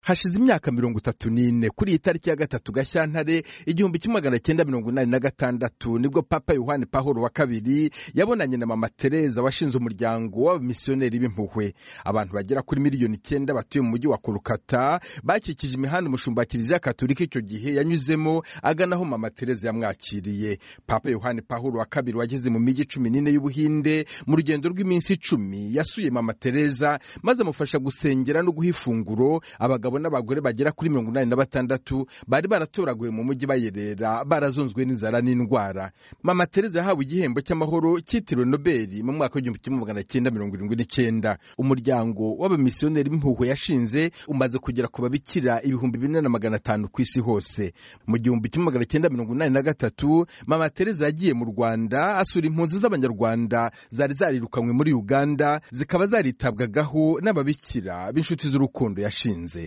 hashize imyaka mirongo itatu n'ine kuri iyi tariki ya gatatu gashyantare igihumbi kimwe magana cyenda mirongo inani na gatandatu nibwo papa yohani pahoro wa kabiri yabonanye na mama tereza washinze umuryango w'abamisiyoneri b'impuhwe abantu bagera kuri miliyoni icyenda batuye mu mujyi wa kolukata bakikije imihanda umushumba wa kiliziya katolika icyo gihe yanyuzemo agana aho mama tereza yamwakiriye papa yohani pahoro wa kabiri wageze mu mijyi cumi n'ine y'ubuhinde mu rugendo rw'iminsi icumi yasuye mama tereza maze amufasha gusengera no guha ifunguro abagabo n'abagore bagera kuri mirongo inani na batandatu bari baratoraguye mu mujyi bayerera barazonzwe n'inzara n'indwara mama tereza yahawe igihembo cy'amahoro cyitiriwe nobeli mu mwaka w'igihumbi kimwe magana cyenda mirongo irindwi n'icyenda umuryango w'abamisiyoneri b'impuhwe yashinze umaze kugera ku babikira ibihumbi bine na magana atanu ku isi hose mu gihumbi kimwe magana cyenda mirongo inani na gatatu mama tereza yagiye mu rwanda asura impunzi z'abanyarwanda zari zarirukanywe muri uganda zikaba zaritabwagaho n'ababikira b'inshuti z'urukundo yashinze